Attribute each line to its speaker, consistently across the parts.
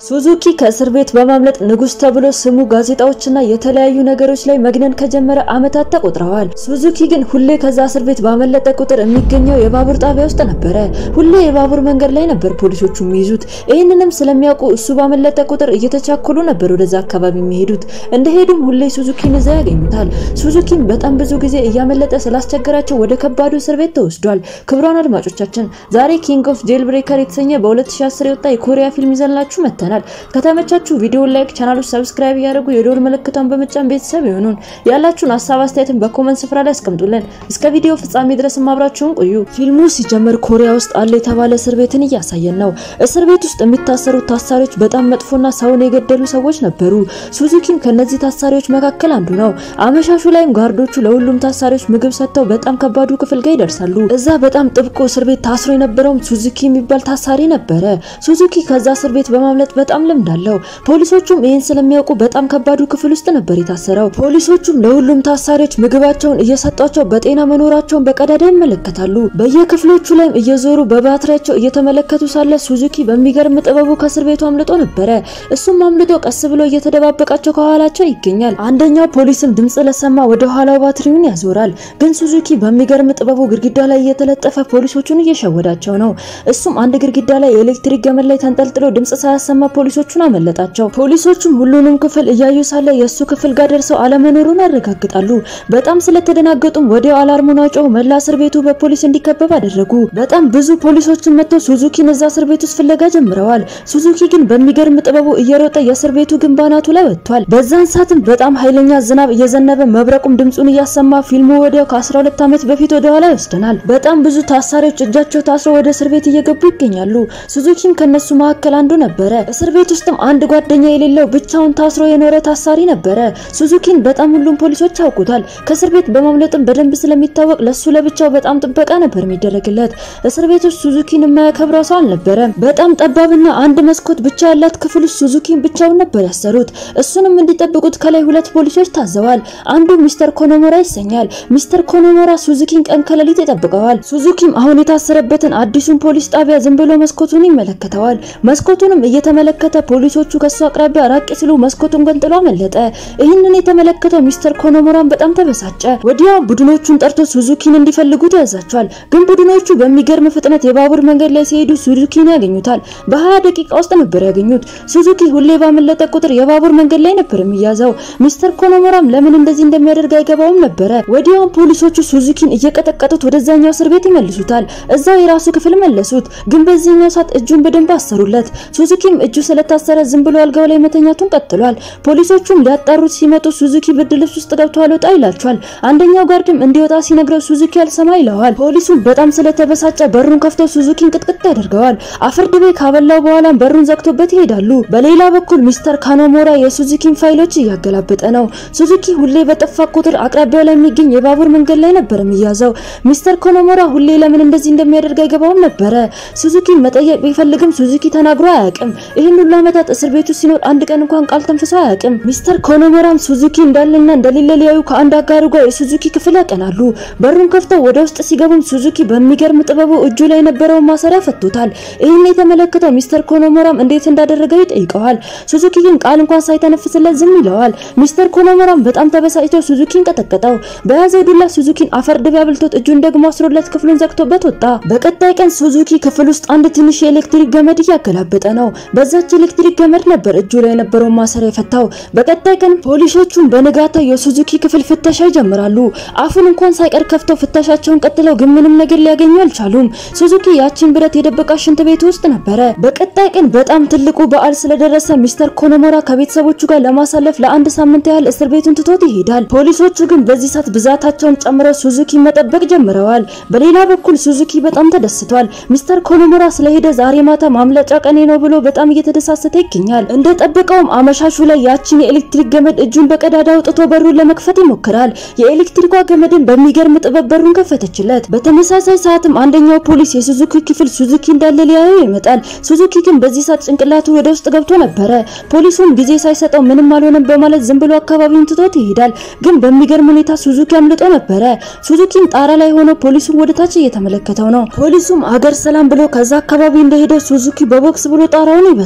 Speaker 1: ሱዙኪ ከእስር ቤት በማምለጥ ንጉስ ተብሎ ስሙ ጋዜጣዎችና የተለያዩ ነገሮች ላይ መግነን ከጀመረ ዓመታት ተቆጥረዋል። ሱዙኪ ግን ሁሌ ከዛ እስር ቤት ባመለጠ ቁጥር የሚገኘው የባቡር ጣቢያ ውስጥ ነበረ። ሁሌ የባቡር መንገድ ላይ ነበር ፖሊሶቹ የሚይዙት። ይህንንም ስለሚያውቁ እሱ ባመለጠ ቁጥር እየተቻኮሉ ነበር ወደዛ አካባቢ የሚሄዱት። እንደሄዱም ሁሌ ሱዙኪን እዛ ያገኙታል። ሱዙኪን በጣም ብዙ ጊዜ እያመለጠ ስላስቸገራቸው ወደ ከባዱ እስር ቤት ተወስዷል። ክቡራን አድማጮቻችን ዛሬ ኪንግ ኦፍ ጄል ብሬከር የተሰኘ በ2010 የወጣ የኮሪያ ፊልም ይዘንላችሁ መጥተናል። ከተመቻችሁ ቪዲዮ ላይክ፣ ቻናሉ ሰብስክራይብ እያደረጉ የደወል ምልክቷን በመጫን ቤተሰብ ይሁኑን። ያላችሁን ሀሳብ አስተያየትን በኮመንት ስፍራ ላይ አስቀምጡልን። እስከ ቪዲዮ ፍጻሜ ድረስ አብራችሁን ቆዩ። ፊልሙ ሲጀምር ኮሪያ ውስጥ አለ የተባለ እስር ቤትን እያሳየን ነው። እስር ቤት ውስጥ የሚታሰሩት ታሳሪዎች በጣም መጥፎና ሰውን የገደሉ ሰዎች ነበሩ። ሱዙኪም ከነዚህ ታሳሪዎች መካከል አንዱ ነው። አመሻሹ ላይም ጋርዶቹ ለሁሉም ታሳሪዎች ምግብ ሰጥተው በጣም ከባዱ ክፍል ጋር ይደርሳሉ። እዛ በጣም ጥብቆ እስር ቤት ታስሮ የነበረውም ሱዙኪ የሚባል ታሳሪ ነበረ። ሱዙኪ ከዛ እስር ቤት በማምለጥ በጣም ልምድ አለው። ፖሊሶቹም ይህን ስለሚያውቁ በጣም ከባዱ ክፍል ውስጥ ነበር የታሰረው። ፖሊሶቹም ለሁሉም ታሳሪዎች ምግባቸውን እየሰጧቸው በጤና መኖራቸውን በቀዳዳ ይመለከታሉ። በየክፍሎቹ ላይም እየዞሩ በባትሪያቸው እየተመለከቱ ሳለ ሱዙኪ በሚገርም ጥበቡ ከእስር ቤቱ አምልጦ ነበረ። እሱም አምልጦ ቀስ ብሎ እየተደባበቃቸው ከኋላቸው ይገኛል። አንደኛው ፖሊስም ድምጽ ለሰማ ወደ ኋላው ባትሪውን ያዞራል። ግን ሱዙኪ በሚገርም ጥበቡ ግድግዳ ላይ እየተለጠፈ ፖሊሶቹን እየሸወዳቸው ነው። እሱም አንድ ግድግዳ ላይ የኤሌክትሪክ ገመድ ላይ ተንጠልጥሎ ድምጽ ሳያሰማ ፖሊሶቹን አመለጣቸው። ፖሊሶቹም ሁሉንም ክፍል እያዩ ሳለ የእሱ ክፍል ጋር ደርሰው አለመኖሩን ያረጋግጣሉ። በጣም ስለተደናገጡም ወዲያው አላርሙን አውጨው መላ እስር ቤቱ በፖሊስ እንዲከበብ አደረጉ። በጣም ብዙ ፖሊሶችን መጥተው ሱዙኪን እዛ እስር ቤት ውስጥ ፍለጋ ጀምረዋል። ሱዙኪ ግን በሚገርም ጥበቡ እየሮጠ የእስር ቤቱ ግንብ አናቱ ላይ ወጥቷል። በዛን ሰዓትም በጣም ኃይለኛ ዝናብ እየዘነበ መብረቁም ድምጹን እያሰማ ፊልሙ ወዲያው ከ12 ዓመት በፊት ወደ ኋላ ይወስደናል። በጣም ብዙ ታሳሪዎች እጃቸው ታስረው ወደ እስር ቤት እየገቡ ይገኛሉ። ሱዙኪም ከነሱ መካከል አንዱ ነበረ። እስር ቤት ውስጥም አንድ ጓደኛ የሌለው ብቻውን ታስሮ የኖረ ታሳሪ ነበረ። ሱዙኪን በጣም ሁሉም ፖሊሶች ያውቁታል። ከእስር ቤት በማምለጥም በደንብ ስለሚታወቅ ለሱ ለብቻው በጣም ጥበቃ ነበር የሚደረግለት። እስር ቤት ውስጥ ሱዙኪን የማያከብረው ሰው አልነበረም። በጣም ጠባብና አንድ መስኮት ብቻ ያላት ክፍል ውስጥ ሱዙኪን ብቻውን ነበር ያሰሩት። እሱንም እንዲጠብቁት ከላይ ሁለት ፖሊሶች ታዘዋል። አንዱ ሚስተር ኮኖሞራ ይሰኛል። ሚስተር ኮኖሞራ ሱዙኪን ቀን ከሌሊት ይጠብቀዋል። ሱዙኪም አሁን የታሰረበትን አዲሱን ፖሊስ ጣቢያ ዝም ብሎ መስኮቱን ይመለከተዋል። መስኮቱንም እየተመለከተ ፖሊሶቹ ከሱ አቅራቢያ ራቅ ሲሉ መስኮቱን ገንጥሎ አመለጠ። ይህንን የተመለከተው ሚስተር ኮኖሞራን በጣም ተበሳጨ። ወዲያው ቡድኖቹን ጠርቶ ሱዙኪን እንዲፈልጉት ያዛቸዋል። ግን ቡድኖቹ በሚገርም ፍጥነት የባቡር መንገድ ላይ ሲሄዱ ሱዙኪን ያገኙታል። በ20 ደቂቃ ውስጥ ነበር ያገኙት። ሱዙኪ ሁሌ ባመለጠ ቁጥር የባቡር መንገድ ላይ ነበር የሚያዘው። ሚስተር ኮኖሞራም ለምን እንደዚህ እንደሚያደርግ አይገባውም ነበረ። ወዲያው ፖሊሶቹ ሱዙኪን እየቀጠቀጡት ወደዛኛው እስር ቤት ይመልሱታል። እዛው የራሱ ክፍል መለሱት። ግን በዚህኛው ሰዓት እጁን በደንብ አሰሩለት። ሱዙኪም እጁ ስለታሰረ ዝም ብሎ አልጋው ላይ መተኛቱን ቀጥሏል። ፖሊሶቹም ሊያጣሩት ሲመጡ ሱዙኪ ብርድ ልብስ ውስጥ ገብቶ አልወጣ ይላቸዋል። አንደኛው ጋርድም እንዲወጣ ሲነግረው ሱዙኪ አልሰማ ይለዋል። ፖሊሱም በጣም ስለተበሳጨ በሩን ከፍቶ ሱዙኪን ቅጥቅጥ ያደርገዋል። አፈርድቤ ካበላው በኋላም በሩን ዘግቶበት ይሄዳሉ። በሌላ በኩል ሚስተር ካኖሞራ የሱዙኪን ፋይሎች እያገላበጠ ነው። ሱዙኪ ሁሌ በጠፋ ቁጥር አቅራቢያው ላይ የሚገኝ የባቡር መንገድ ላይ ነበር የሚያዘው። ሚስተር ኮኖሞራ ሁሌ ለምን እንደዚህ እንደሚያደርግ አይገባውም ነበረ። ሱዙኪን መጠየቅ ቢፈልግም ሱዙኪ ተናግሮ አያውቅም። ይህን ሁሉ ዓመታት እስር ቤቱ ሲኖር አንድ ቀን እንኳን ቃል ተንፍሶ አያውቅም። ሚስተር ኮኖሞራም ሱዙኪ እንዳለና እንደሌለ ሊያዩ ከአንድ አጋሩ ጋር የሱዙኪ ክፍል ያቀናሉ። በሩን ከፍተው ወደ ውስጥ ሲገቡም ሱዙኪ በሚገርም ጥበቡ እጁ ላይ የነበረውን ማሰሪያ ፈቶታል። ይህን የተመለከተው ሚስተር ኮኖሞራም እንዴት እንዳደረገው ይጠይቀዋል። ሱዙኪ ግን ቃል እንኳን ሳይተነፍስለት ዝም ይለዋል። ሚስተር ኮኖሞራም በጣም ተበሳጭቶ ሱዙኪን ቀጠቀጠው። በያዘው ዱላ ሱዙኪን አፈር ድቤ አብልቶት እጁን ደግሞ አስሮለት ክፍሉን ዘግቶበት ወጣ። በቀጣይ ቀን ሱዙኪ ክፍል ውስጥ አንድ ትንሽ የኤሌክትሪክ ገመድ እያገላበጠ ነው። በዛች ኤሌክትሪክ ገመድ ነበር እጁ ላይ የነበረውን ማሰሪያ የፈታው። በቀጣይ ቀን ፖሊሶቹም በንጋታው የሱዙኪ ክፍል ፍተሻ ይጀምራሉ። አፉን እንኳን ሳይቀር ከፍተው ፍተሻቸውን ቀጥለው ግን ምንም ነገር ሊያገኙ አልቻሉም። ሱዙኪ ያቺን ብረት የደበቃ ሽንት ቤት ውስጥ ነበረ። በቀጣይ ቀን በጣም ትልቁ በዓል ስለደረሰ ሚስተር ኮኖሞራ ከቤተሰቦቹ ጋር ለማሳለፍ ለአንድ ሳምንት ያህል እስር ቤቱን ትቶት ይሄዳል። ፖሊሶቹ ግን በዚህ ሰዓት ብዛታቸውን ጨምረው ሱዙኪ መጠበቅ ጀምረዋል። በሌላ በኩል ሱዙኪ በጣም ተደስቷል። ሚስተር ኮኖሞራ ስለሄደ ዛሬ ማታ ማምለጫ ቀኔ ነው ብሎ በጣም እየተደሳሰተ ይገኛል። እንደጠበቀውም አመሻሹ ላይ ያቺን የኤሌክትሪክ ገመድ እጁን በቀዳዳ አውጥቶ በሩን ለመክፈት ይሞክራል። የኤሌክትሪኳ ገመድን በሚገርም ጥበብ በሩን ከፈተችለት። በተመሳሳይ ሰዓትም አንደኛው ፖሊስ የሱዙኪ ክፍል ሱዙኪ እንዳለ ሊያየው ይመጣል። ሱዙኪ ግን በዚህ ሰዓት ጭንቅላቱ ወደ ውስጥ ገብቶ ነበረ። ፖሊሱም ጊዜ ሳይሰጠው ምንም አልሆነም በማለት ዝም ብሎ አካባቢውን ትቶት ይሄዳል። ግን በሚገርም ሁኔታ ሱዙኪ አምልጦ ነበረ። ሱዙኪም ጣራ ላይ ሆኖ ፖሊሱን ወደ ታች እየተመለከተው ነው። ፖሊሱም አገር ሰላም ብሎ ከዛ አካባቢ እንደሄደ ሱዙኪ በቦክስ ብሎ ጣራውን ይበሳል።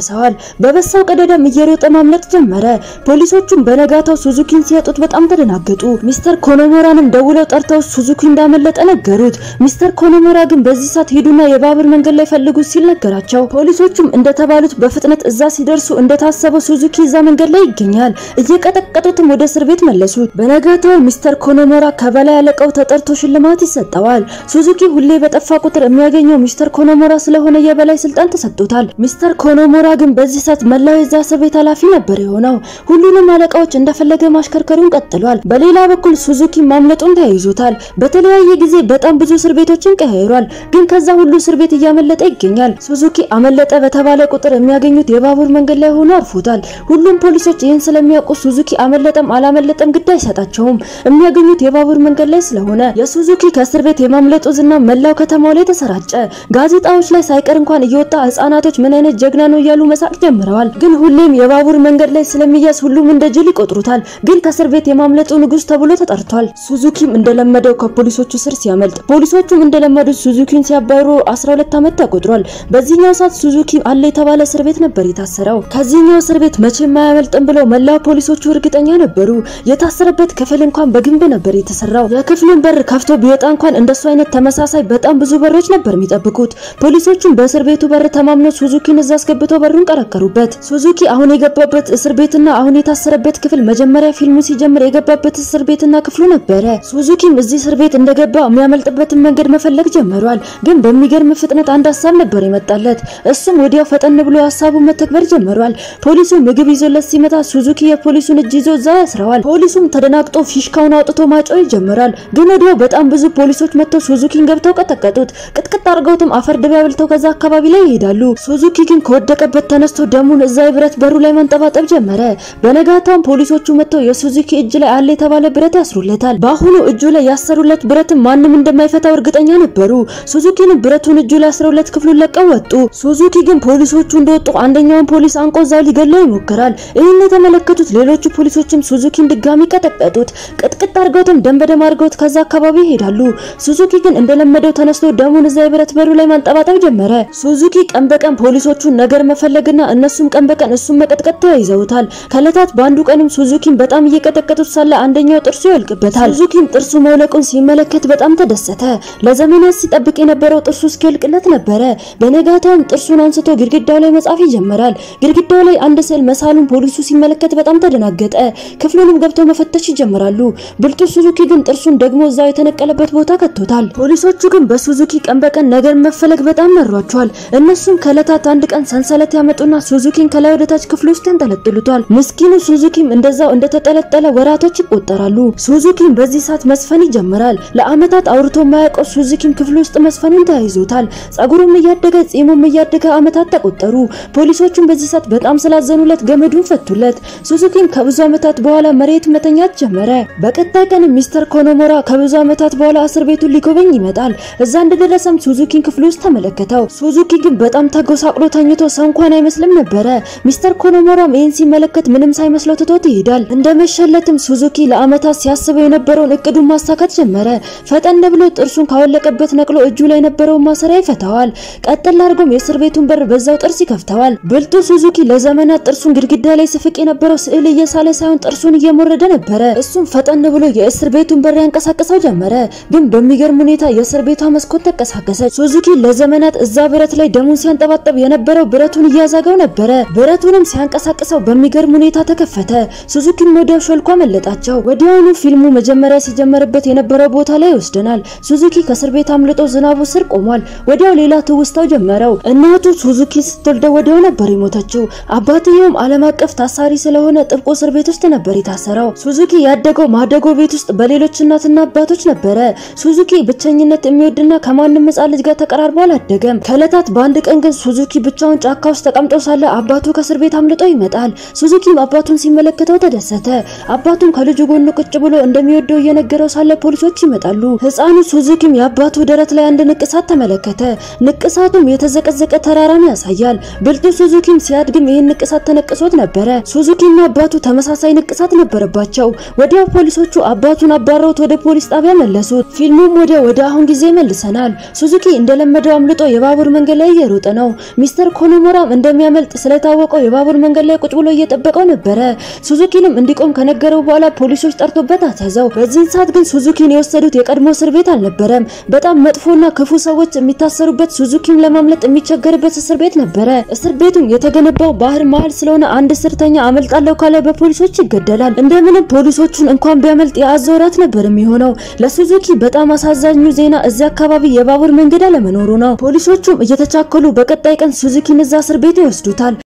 Speaker 1: ይደርሰዋል። በበሳው ቀደዳም እየሮጠ ማምለጥ ጀመረ። ፖሊሶቹም በነጋታው ሱዙኪን ሲያጡት በጣም ተደናገጡ። ሚስተር ኮኖሞራንም ደውለው ጠርተው ሱዙኪ እንዳመለጠ ነገሩት። ሚስተር ኮኖሞራ ግን በዚህ ሰዓት ሄዱና የባቡር መንገድ ላይ ፈልጉት ሲል ነገራቸው። ፖሊሶቹም እንደተባሉት በፍጥነት እዛ ሲደርሱ እንደታሰበው ሱዙኪ እዛ መንገድ ላይ ይገኛል። እየቀጠቀጡትም ወደ እስር ቤት መለሱት። በነጋታው ሚስተር ኮኖሞራ ከበላይ አለቃው ተጠርቶ ሽልማት ይሰጠዋል። ሱዙኪ ሁሌ በጠፋ ቁጥር የሚያገኘው ሚስተር ኮኖሞራ ስለሆነ የበላይ ስልጣን ተሰጥቶታል። ሚስተር ኮኖሞራ ግን በዚህ ሰዓት መላው የዛ እስር ቤት ኃላፊ ነበር የሆነው። ሁሉንም አለቃዎች እንደፈለገ ማሽከርከሩን ቀጥሏል። በሌላ በኩል ሱዙኪ ማምለጡን ተያይዞታል። በተለያየ ጊዜ በጣም ብዙ እስር ቤቶችን ቀያይሯል። ግን ከዛ ሁሉ እስር ቤት እያመለጠ ይገኛል። ሱዙኪ አመለጠ በተባለ ቁጥር የሚያገኙት የባቡር መንገድ ላይ ሆኖ አርፎታል። ሁሉም ፖሊሶች ይህን ስለሚያውቁ ሱዙኪ አመለጠም አላመለጠም ግድ አይሰጣቸውም። የሚያገኙት የባቡር መንገድ ላይ ስለሆነ የሱዙኪ ከእስር ቤት የማምለጡ ዝና መላው ከተማው ላይ ተሰራጨ። ጋዜጣዎች ላይ ሳይቀር እንኳን እየወጣ ህጻናቶች ምን አይነት ጀግና ነው እያሉ መሳቅ ጀምረዋል። ግን ሁሌም የባቡር መንገድ ላይ ስለሚያዝ ሁሉም እንደ ጅል ይቆጥሩታል። ግን ከእስር ቤት የማምለጡ ንጉስ ተብሎ ተጠርቷል። ሱዙኪም እንደለመደው ከፖሊሶቹ ስር ሲያመልጥ፣ ፖሊሶቹም እንደለመዱት ሱዙኪን ሲያባሩ 12 ዓመት ተቆጥሯል። በዚህኛው ሰዓት ሱዙኪ አለ የተባለ እስር ቤት ነበር የታሰረው። ከዚህኛው እስር ቤት መቼም አያመልጥም ብለው መላው ፖሊሶቹ እርግጠኛ ነበሩ። የታሰረበት ክፍል እንኳን በግንብ ነበር የተሰራው። የክፍሉን በር ከፍቶ ቢወጣ እንኳን እንደሱ አይነት ተመሳሳይ በጣም ብዙ በሮች ነበር የሚጠብቁት። ፖሊሶቹም በእስር ቤቱ በር ተማምነው ሱዙኪን እዛ አስገብተው በሩን ቀረቀሩበት። ሱዙኪ አሁን የገባበት እስር ቤትና አሁን የታሰረበት ክፍል መጀመሪያ ፊልሙ ሲጀምር የገባበት እስር ቤትና ክፍሉ ነበረ። ሱዙኪም እዚህ እስር ቤት እንደገባ የሚያመልጥበትን መንገድ መፈለግ ጀምሯል። ግን በሚገርም ፍጥነት አንድ ሀሳብ ነበር የመጣለት። እሱም ወዲያው ፈጠን ብሎ ሀሳቡን መተግበር ጀምሯል። ፖሊሱ ምግብ ይዞለት ሲመጣ ሱዙኪ የፖሊሱን እጅ ይዞ እዛ ያስረዋል። ፖሊሱም ተደናግጦ ፊሽካውን አውጥቶ ማጮህ ይጀምራል። ግን ወዲያው በጣም ብዙ ፖሊሶች መጥተው ሱዙኪን ገብተው ቀጠቀጡት። ቅጥቅጥ አድርገውትም አፈር ድባ ብልተው ከዛ አካባቢ ላይ ይሄዳሉ። ሱዙኪ ግን ከወደቀበት ተነስቶ ደሙን እዛ የብረት በሩ ላይ ማንጠባጠብ ጀመረ። በነጋታውም ፖሊሶቹ መጥተው የሱዙኪ እጅ ላይ አለ የተባለ ብረት ያስሩለታል። በአሁኑ እጁ ላይ ያሰሩለት ብረትም ማንም እንደማይፈታው እርግጠኛ ነበሩ። ሱዙኪንም ብረቱን እጁ ላይ አስረውለት ክፍሉን ለቀው ወጡ። ሱዙኪ ግን ፖሊሶቹ እንደወጡ አንደኛውን ፖሊስ አንቆ እዛው ሊገለው ይሞክራል። ይህን የተመለከቱት ሌሎቹ ፖሊሶችም ሱዙኪን ድጋሚ ቀጠቀጡት። ቅጥቅጥ አድርገውትም ደም በደም አድርገውት ከዛ አካባቢ ይሄዳሉ። ሱዙኪ ግን እንደለመደው ተነስቶ ደሙን እዛ የብረት በሩ ላይ ማንጠባጠብ ጀመረ። ሱዙኪ ቀን በቀን ፖሊሶቹን ነገር መፈለግና እነሱም ቀን በቀን እሱን መቀጥቀጥ ተያይዘውታል። ከእለታት በአንዱ ቀንም ሱዙኪን በጣም እየቀጠቀጡት ሳለ አንደኛው ጥርሱ ይወልቅበታል። ሱዙኪም ጥርሱ መውለቁን ሲመለከት በጣም ተደሰተ። ለዘመናት ሲጠብቅ የነበረው ጥርሱ እስኪወልቅለት ነበረ። በነጋታውም ጥርሱን አንስቶ ግድግዳው ላይ መጻፍ ይጀምራል። ግድግዳው ላይ አንድ ስዕል መሳሉን ፖሊሱ ሲመለከት በጣም ተደናገጠ። ክፍሉንም ገብተው መፈተሽ ይጀምራሉ። ብልጡ ሱዙኪ ግን ጥርሱን ደግሞ እዛው የተነቀለበት ቦታ ከቶታል። ፖሊሶቹ ግን በሱዙኪ ቀን በቀን ነገር መፈለግ በጣም መሯቸዋል። እነሱም ከእለታት አንድ ቀን ሰንሰለት ያመጡና ሱዙኪን ከላይ ወደታች ክፍሉ ውስጥ ያንጠለጥሉታል። ምስኪኑ ሱዙኪም እንደዛው እንደተጠለጠለ ወራቶች ይቆጠራሉ። ሱዙኪም በዚህ ሰዓት መስፈን ይጀምራል። ለአመታት አውርቶ የማያውቀው ሱዙኪም ክፍሉ ውስጥ መስፈኑን ተያይዞታል። ጸጉሩም እያደገ ጺሙም እያደገ አመታት ተቆጠሩ። ፖሊሶቹም በዚህ ሰዓት በጣም ስላዘኑለት ገመዱን ፈቱለት። ሱዙኪም ከብዙ አመታት በኋላ መሬት መተኛት ጀመረ። በቀጣይ ቀን ሚስተር ኮኖሞራ ከብዙ አመታት በኋላ እስር ቤቱን ሊጎበኝ ይመጣል። እዛ እንደደረሰም ሱዙኪን ክፍሉ ውስጥ ተመለከተው። ሱዙኪ ግን በጣም ተጎሳቅሎ ተኝቶ ሰው እንኳን አይመስልም ነበረ። ሚስተር ኮኖሞራም ይህን ሲመለከት ምንም ሳይመስለው ትቶት ይሄዳል። እንደመሸለትም ሱዙኪ ለአመታት ሲያስበው የነበረውን እቅዱን ማሳካት ጀመረ። ፈጠን ብሎ ጥርሱን ካወለቀበት ነቅሎ እጁ ላይ የነበረውን ማሰሪያ ይፈታዋል። ቀጥል አድርጎም የእስር ቤቱን በር በዛው ጥርስ ይከፍተዋል። ብልጡ ሱዙኪ ለዘመናት ጥርሱን ግድግዳ ላይ ስፍቅ የነበረው ስዕል እየሳለ ሳይሆን ጥርሱን እየሞረደ ነበረ። እሱም ፈጠን ብሎ የእስር ቤቱን በር ያንቀሳቅሰው ጀመረ። ግን በሚገርም ሁኔታ የእስር ቤቷ መስኮት ተንቀሳቀሰች። ሱዙኪ ለዘመናት እዛ ብረት ላይ ደሙን ሲያንጠባጠብ የነበረው ብረቱን እያዛገው ነበረ። ብረቱንም ሲያንቀሳቅሰው በሚገርም ሁኔታ ተከፈተ። ሱዙኪም ወዲያው ሾልኮ አመለጣቸው። ወዲያውኑ ፊልሙ መጀመሪያ ሲጀመርበት የነበረው ቦታ ላይ ይወስደናል። ሱዙኪ ከእስር ቤት አምልጦ ዝናቡ ስር ቆሟል። ወዲያው ሌላ ትውስታው ጀመረው። እናቱ ሱዙኪ ስትወልደው ወዲያው ነበር የሞተችው። አባትየውም ዓለም አቀፍ ታሳሪ ስለሆነ ጥብቆ እስር ቤት ውስጥ ነበር የታሰረው። ሱዙኪ ያደገው ማደጎ ቤት ውስጥ በሌሎች እናትና አባቶች ነበረ። ሱዙኪ ብቸኝነት የሚወድና ከማንም ሕፃን ልጅ ጋር ተቀራርቦ አላደገም። ከእለታት በአንድ ቀን ግን ሱዙኪ ብቻውን ጫካ ውስጥ ተቀምጦ ሳለ አባቱ ከእስር ቤት አምልጦ ይመጣል። ሱዙኪም አባቱን ሲመለከተው ተደሰተ። አባቱም ከልጁ ጎን ቁጭ ብሎ እንደሚወደው እየነገረው ሳለ ፖሊሶች ይመጣሉ። ሕፃኑ ሱዙኪም የአባቱ ደረት ላይ አንድ ንቅሳት ተመለከተ። ንቅሳቱም የተዘቀዘቀ ተራራን ያሳያል። ብልጡ ሱዙኪም ሲያድግም ይህን ንቅሳት ተነቅሶት ነበረ። ሱዙኪና አባቱ ተመሳሳይ ንቅሳት ነበረባቸው። ወዲያው ፖሊሶቹ አባቱን አባረውት ወደ ፖሊስ ጣቢያ መለሱት። ፊልሙም ወደ ወደ አሁን ጊዜ መልሰናል። ሱዙኪ እንደለመደው አምልጦ የባቡር መንገድ ላይ እየሮጠ ነው። ሚስተር ኮኖሞራም እንደሚያመልጥ ስለታወቀው የባቡር መንገድ ላይ ቁጭ ብሎ እየጠበቀው ነበረ። ሱዙኪንም እንዲቆም ከነገረው በኋላ ፖሊሶች ጠርቶበት አስያዘው። በዚህን ሰዓት ግን ሱዙኪን የወሰዱት የቀድሞ እስር ቤት አልነበረም። በጣም መጥፎና ክፉ ሰዎች የሚታሰሩበት ሱዙኪም ለማምለጥ የሚቸገርበት እስር ቤት ነበረ። እስር ቤቱም የተገነባው ባህር መሀል ስለሆነ አንድ እስረኛ አመልጣለሁ ካለ በፖሊሶች ይገደላል። እንደምንም ፖሊሶቹን እንኳን ቢያመልጥ የአዞ ራት ነበር የሚሆነው። ለሱዙኪ በጣም አሳዛኙ ዜና እዚያ አካባቢ የባቡር መንገድ አለመኖሩ ነው። ፖሊሶቹም እየተቻከሉ በቀጣይ ቀን ሱዙኪን እዛ እስር ቤት ይወስዱታል።